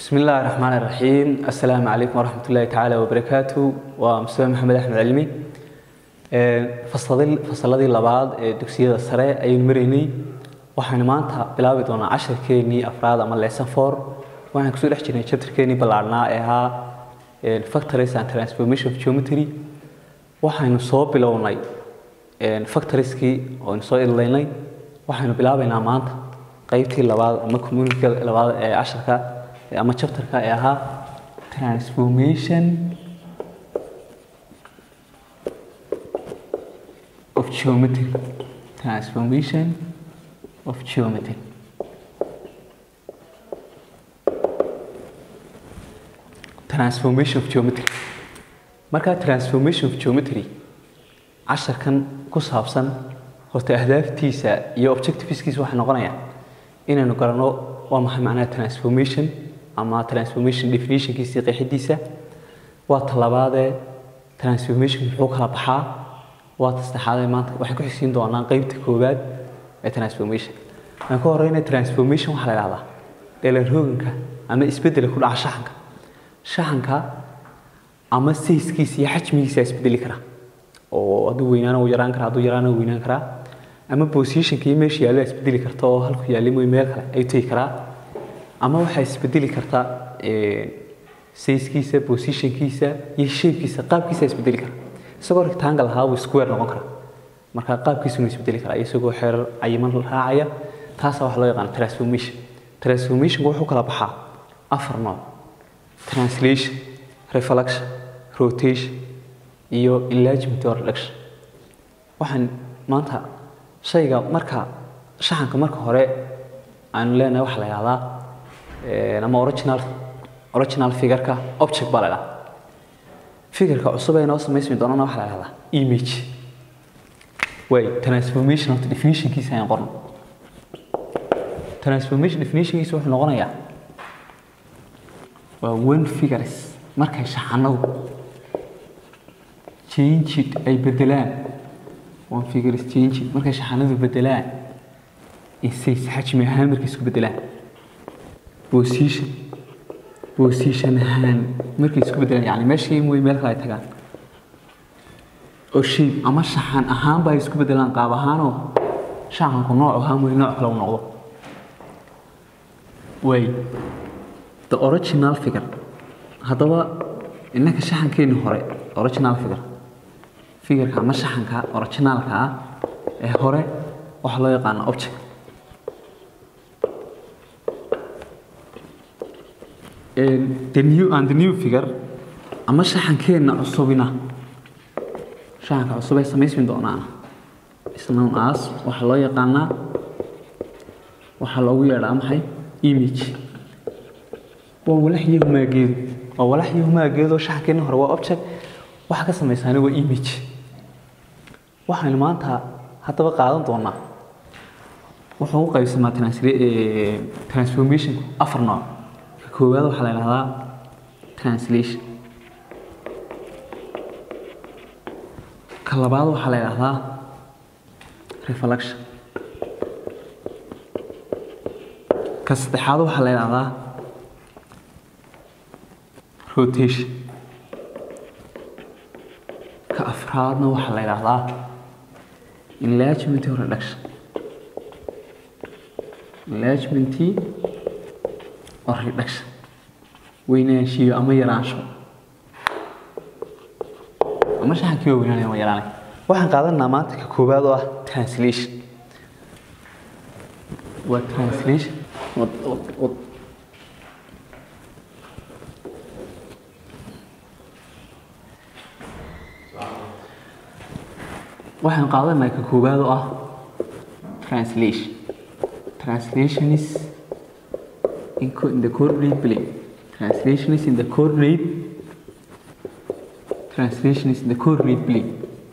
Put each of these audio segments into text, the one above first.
بسم الله الرحمن الرحيم السلام عليكم ورحمة الله تعالى وبركاته ومستوى محمد أحمد علمي فصلدي فصلدي لبعض دكسية السريع أي مريني waxaan maanta bilaabi doonaa casharkeenii afraad ama lesson four waxaan kusoo dhex jirnay chapterkeenii ballaarnaa ee ahaa factories and transformation of geometry waxaynu soo bilownay factorieskii ooaynu soo idlaynay waxaynu bilaabaynaa maanta qaybtii labaad ama community labaad ee casharka ama chapterka ee ahaa transformation of geometry transformation of geometry transformation of geometry marka transformation of geometry casharkan ku saabsan horta ahdaaftiisa iyo objectiveskiisa waxay noqonayaan inaynu garanno waa maxay macnaha transformation ama transformation definitionkiisa iyo qeexidiisa waa talabaadee transformation muxuu kala baxaa waa ta saddexaadee maanta waxay ku xigsiin doonaan qeybta koowaad ee transformation aan ka horeyna transformation waxaa la idhahdaa dheelarhooganka ama isbedela ku dhaca shaxanka shaxanka ama sayskiisa iyo xajmigiisa isbedeli kara oo hadduu weynaana uu yaraan kara hadduu yaraana uu weynaan karaa ama positionka iyo meesha yaallo isbedeli karta oo halku yaalli mooy meel kale ay tegi karaa ama waxaa isbedeli karta sayskiisa positionkiisa iyo shapekiisa qaabkiisa isbedeli kara isagoo rectangle ahaa wuu square noqon kara marka qaabkiisuna isbedeli karaa isagoo xeerar cayiman raacaya taasaa waxaa loo yaqaana transformation transformationku wuxuu kala baxaa afar nooc translation reflection rotation iyo enlargement or reduction waxaan maanta shayga marka shaxanka marka hore aanu leenahay waxaa la yihahdaa ama original original figureka object baa la yidhahdaa figureka cusub ee noo samaysmi doonana waxaa la yihahdaa image way transformation of definitionkiisa ayaan qorno transformation definitionkiisa wuxuu noqonayaa waa one figures markay shaxanadu changed ay bedelaan one figures changed markay shaxanadu bedelaan insays xajmi ahaan markay isku bedelaan position position ahaan markay isku bedelaan yani meeshii mooy meel kale ay tagaan oo shape ama shaxan ahaanba ay isku bedelaan qaab ahaanoo shaxanku nooc ahaan mooy nooc kale u noqdo way the original figure haddaba innaka shaxankeeni hore original figure figureka ama shaxanka originaalka ah ee hore waxaa loo yaqaana object the new and the new figure ama shaxankeenna cusubina shaxanka cusub ay samaysmi doonaan isnown as waxaa loo yaqaanaa waxaa loogu yeedhaa maxay image waa walax iyo humaageedu waa walax iyo humaageedu shaxankeena hore waa object waxa ka samaysaana waa image waxaynu maanta haddaba qaadan doonaa wuxuu u qaybsamaa transformation afar nooc ka koowaad waxaa la yidhahdaa translation ka labaad waxaa la yidhahdaa reflection ka saddexaad waxaa la yidhahdaa rotation ka afraadna waxaa la yidhahdaa enlargement or reduction enlargement or reduction weynaanshiyo ama yaraansho ama shaxankii waa weynaanaya ama yaraanay waxaan qaadanaa maanta ka koowaad oo ah translation waa translation waxaan qaadanaa ka koowaad oo ah translation translation is in, in the coordinate plane translation is in the coordinate translation is in the coordinate plane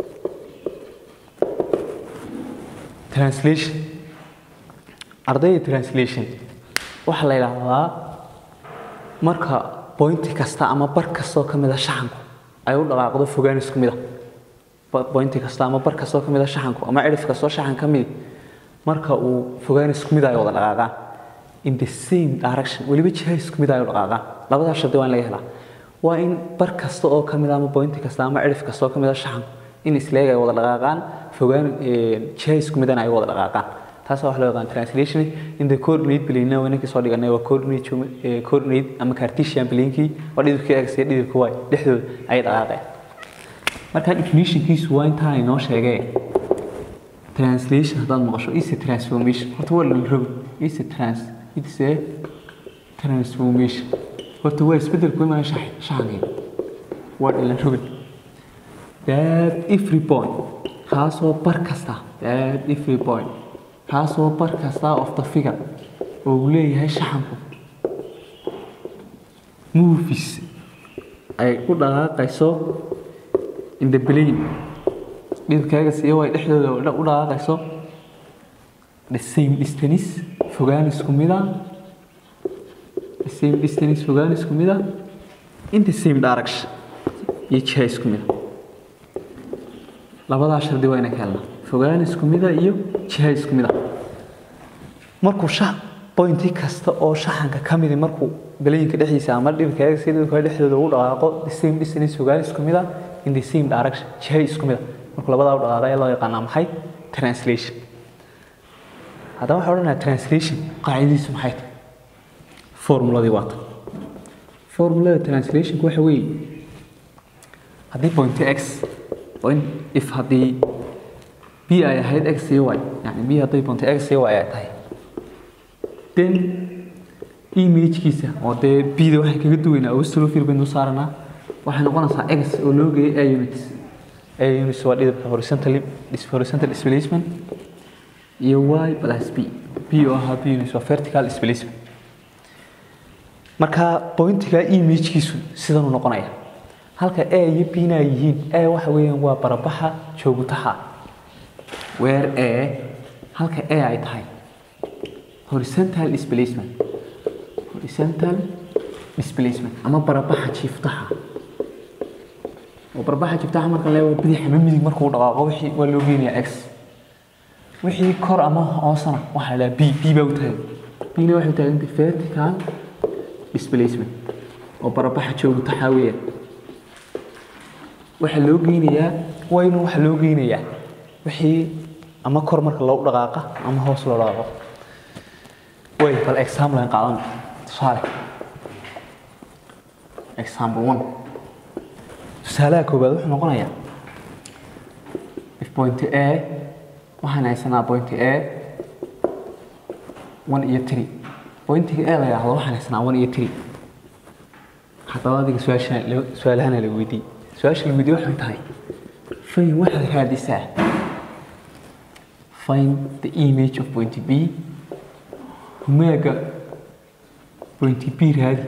translation ardayda translation waxaa la yidhaahdaa marka bointi kasta ama bar kastoo ka mid a shaxanku ay u dhaqaaqdo fogaan isku mid a bointi kasta ama bar kastoo ka mid a shaxanku ama cirif kastoo shaxan ka mid marka uu fogaan isku mid ay wada dhaqaaqaan in the same direction weliba jiha isku mid ay u dhaqaaqaan labadaas shardi waa in laga helaa waa in bar kasta oo ka mid ah ama pointi kasta ama cirif kasta oo ka mid ah shaxanku in isleeg ay wada dhaqaaqaan fogaan jiha isku midana ay wada dhaqaaqaan taas waa wax loo yaqaan translation in the coordinate plane waa ninkii soo dhiganay waa coordinate geome- eh, coordinate ama cartesian planekii waa dhidibkii x iyo dhidibka y dhexdooda ayay dhaqaaqeen marka definitionkiisu waa intaa inoo sheegee translation haddaad maqasho is a transformation horta waa la rogi is a trans it's a transformation horta waa isbedel ku imanaya shax- shaxankii waa la rogin that every point kaasoo bar kasta that every point kaasoo bar kasta of the figure oo uu leeyahay shaxanku movies ay u dhaqaaqayso in the plane dhidibkaaga siiyo way dhexdooda u dhaqaaqayso the same distance fogaan isku mid ah the same distance fogaan isku mid ah in the same direction iyo jiha isku mid ah labadaa shardi waa inaan ka helnaa fogaan isku mid ah iyo jiha isku mid ah markuu shax pointi kasta oo shaxanka ka midi markuu belayinka dhexdiisa ama dhibkaaga si dhibka dhexdooda u dhaqaaqo the same distance fogaan isku mid ah in the same direction jiha isku mid ah markuu labadaa u dhaqaaqo ayaa loo yaqaanaa maxay translation haddaba waxaa odhanayaa translation qaacidadiisu maxay tahay formuladii waata formulada translationku waxa weeye haddii point x point if haddii b ay ahayd x iyo y yani b haddii point x iyo y ay tahay then imagekiisa oo dee bda waxay kaga duwaynaa awstrofil baynu saaranaa waxay noqonaysaa x oo loo geeyay a units a units waa dhidibka horizontal horizontal displacement iyo y plus b b oo ahaa b units waa vertical displacement marka pointiga imagekiisu sidanuu noqonaya halka a iyo b na ay yihiin a waxa weeyaan waa barabaxa joogutaha where a halka a ay tahay horizontal displacement horizontal displacement ama barabaxa jiiftaha oo barabaxa jiiftaha marka la waa bidix ama midig markuu dhaqaaqo wixii waa loo geenayaa x wixii kor ama hoosana waxaa la b b baa u tahay bna waxay tahay inta vertical displacement oo barabaxa joogutaha weeyaan waxaa loo geynayaa waynu waxaa loo geynayaa wixii ama kor marka loo dhaqaaqa ama hoos loo dhaqaaqo way bal example aan qaadan tusaale example one tusaalaha koowaad wuxuu noqonayaa if point a waxaan haysanaa point a one iyo three pointiga a la yidhaahdo waxaan haysanaa one iyo three haddaba adiga su-aasha su-aalahana la weydiiyey su-aasha la weydiiyey waxay tahay fayn waxaad raadisaa find the image of point b humaaga point b raadi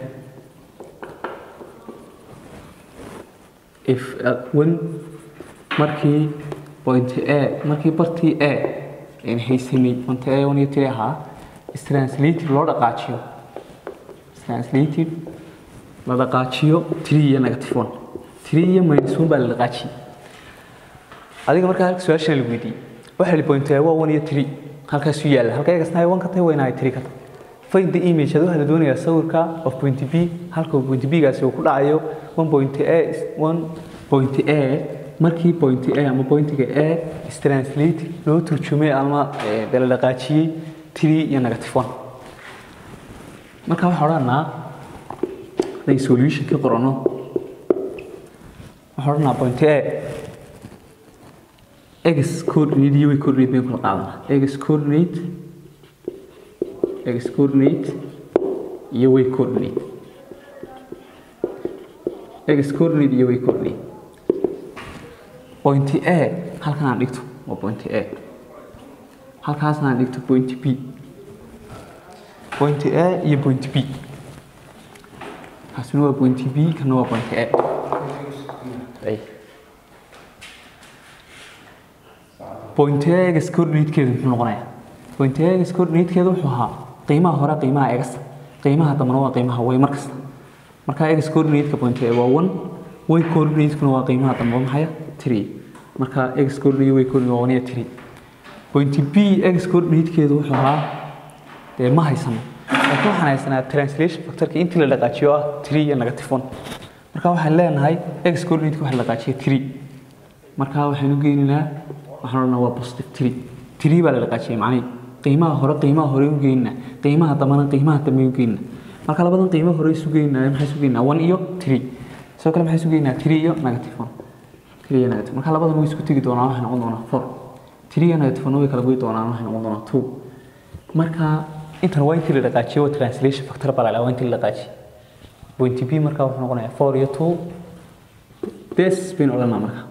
if uh, when markii point a markii bartii a aan haysanay point a one iyo three ahaa is translated loo dhaqaajiyo is translated la dhaqaajiyo three iyo negative one three iyo minus one baa la dhaqaajiyey adiga markaa halka su-aashan la weydiiyey waxaa la point waa one iyo three halkaasu yaalla halka egasna one ka tahay wayna ay three ka tahay find the image ad waxaa la doonayaa sawirka of point b halka point b gaasi uu ku dhacayo one point a one point a markii point a ama pointiga a is translate loo turjumay ama dee la dhaqaajiyey three iyo negative one marka waxaa odhanaa haday solution ka qorano waxaa odhanaa point a x coordinate iyo y coordinate bay kala qaadanaa x coordinate x coordinate iyo y coordinate x coordinate iyo y coordinate point a halkan aan dhigto waa point a halkaasna aan dhigto point b point a iyo point b kaasina waa point b kana waa point a point a x coordinatekeedu muxuu noqonayaa point a x coordinatekeedu wuxuu ahaa qiimaha hore qiimaha x qiimaha dambana waa qiimaha y markasta marka x coordinateka point a waa one y coordinatekuna waa qiimaha dambe waa maxaya three marka x coordinate y coordinate waa one iyo three point b x coordinatekeedu wuxuu ahaa dee ma haysano laakiin waxaan haysanaa translation factorka intii la dhaqaajiyo ah three iyo negative one marka waxaan leenahay x coordinate waxa la dhaqaajiya three marka waxaynu geynaynaa waxaan odhanaa waa positive three three baa la dhaqaajiyay macnihi qiimaha hore qiimaha hore u geynaa qiimaha dambana qiimaha dambe u geynaa marka labadan qiimo hore isu geynaa maxay isu geynaa one iyo three sidoo kale maxay isu geynaa three iyo negative one three iyo negative marka labadan way isku tegi doonaan waxay noqon doonaa four three iyo negative one way kala goy doonaan waxay noqon doonaa two marka intan waa intii la dhaqaajiyay waa translation factor baa la dhahaa waa intii la dhaqaajiyay point b marka wuxuu noqonayaa four iyo two bes baynu odhanaa marka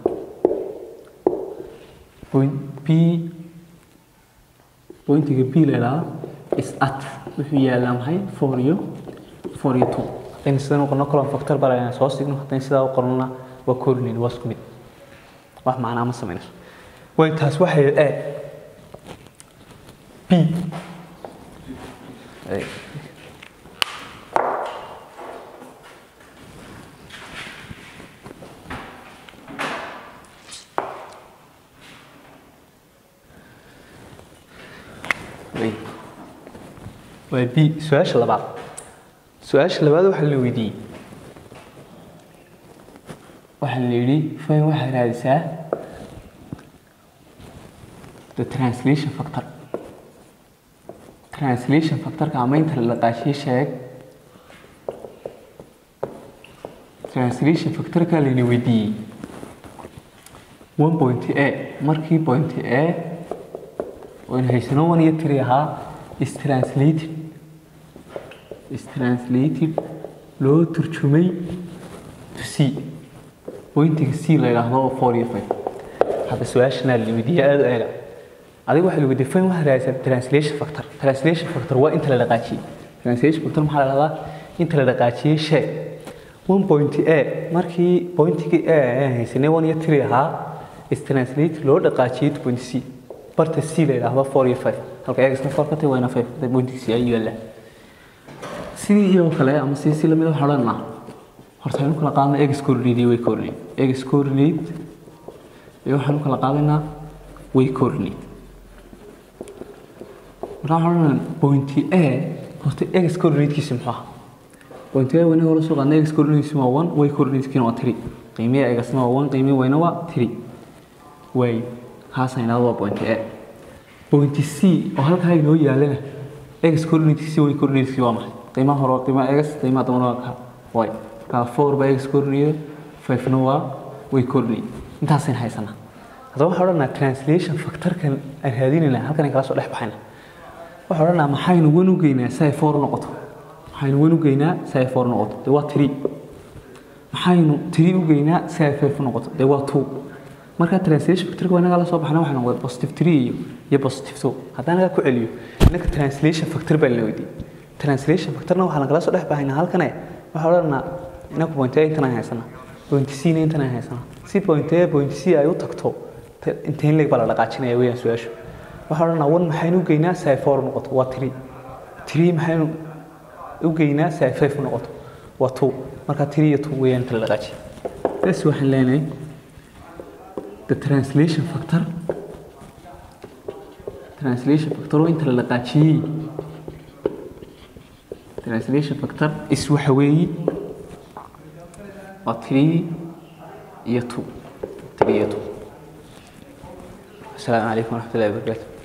point b pointiga b la idhaahdo is at wuxuu yaalaa maxay four iyo four iyo two haddaynu sidan u qorno column factor baa la inaan soo signo haddaynu sidaa u qornona waa coordinate waa isku mid wax macnaa ma samaynayso way taas waxay a b waa b su-aasha labaad su-aasha labaad waxaa la weydiiyey waxaa la yidhi fay waxaa raadisaa the translation factor translation factorka ama inta la dhaqaashiye sheeg translation factorka layna weydiiyey one point a markii point a waynu haysano one iyo three ahaa is translated is translated loo turjumay to c pointiga c la yidhaahdo oo four iyo five hadda su-aashana la weydiiyey aada u eega adiga waxaa lagu define waxaa raadsan translation factor translation factor waa inta la dhaqaajiyey translation factor maxaa la dhahdaa inta la dhaqaajiyey sheeg one point a markii pointigii a aan haysanay one iyo three ahaa is translate loo dhaqaajiyey to point c barta c la yidhaahdo four iyo five halka eegasna four ka tahay waana five hadda pointiga c ayuu yaallaa sidii iyoo kale ama si si lamid waxaa odhanaa horta aynu kala qaadna egs coordinate iyo way coordinate egs coordinate iyo waxaanu kala qaadaynaa way coordinate marka waxaan odhanaa point a horta egs coordinatekiisi muxuu ahaa point a wayna hore soo qaadna egs coordinatekiisi waa one way coordinatekiina waa three qiimihi egasna waa one qiimihi wayna waa three way kaasaan idhahdo waa point a point c oo halkaa inoo yaalana egs coordinatekiisi way coordinatekiisi waa maxay qiimaha hore waa qiimaha egas qiimaha dambana waa ka way marka four baa egs coordinate five-na waa way coordinate intaasayna haysanaa haddaba waxaan odhanaa translation factorkan aan raadinaynaa halkan aan kala soo dhex baxayna waxaan odhanaa maxaynu wan u geynaa si ay four noqoto maxaynu wan u geynaa si ay four noqoto dee waa three maxaynu three u geynaa si ay five noqoto dee waa two marka translation factorka waa inaga la soo baxna waxaa noqday positive three iyo iyo positive two haddaan naga ku celiyo innaka translation factor baa la weydiiyey translation factorna waxaan kala soo dhex baxaynaa halkane waxaan odhanaa inaku point a intan aan haysanaa point c na intan aan haysanaa si point a point c ay u tagto intayn leeg baa la dhaqaajinaya weeyaan su-aashu waxaan odhanaa one maxaynu u geynaa si ay four noqoto waa three three maxaynu u geynaa si ay five noqoto waa two marka three iyo two weeyaan inta la dhaqaajiya bes waxaan leenahay the translation factor translation factor oo inta la dhaqaajiyey translation factor is waxa weeye waa three iyo two three iyo two السلام عليكم ورحمة الله وبركاته